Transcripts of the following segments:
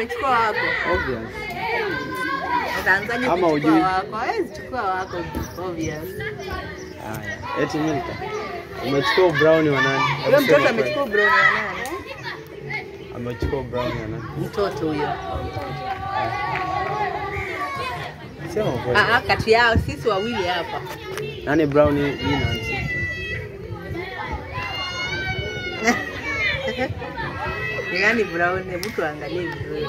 amechukua wako. Obvious. Ataanzaje Ama kuchukua hujui? wako? Hawezi chukua wako obvious. Haya. Eti Milka. Umechukua brown wa nani? Huyo Hebu mtoto sema amechukua brown ya nani? kweli. Amechukua brown ya nani? Mtoto huyo. Sema kweli. Ah, ah, kati yao sisi wawili hapa. Nani brown hii hii Nancy? Ni nani brown? Hebu tuangalie vizuri.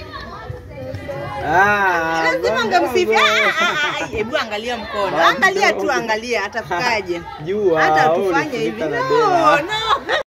Ah, Lazima brown ungemsifia. brown. Ah, ah, ah, Hebu angalia mkono. Ah, Angalia tu, brown. angalia atafikaje. Jua. Hata wewe tufanye ulifunika hivi. na No, dela. no.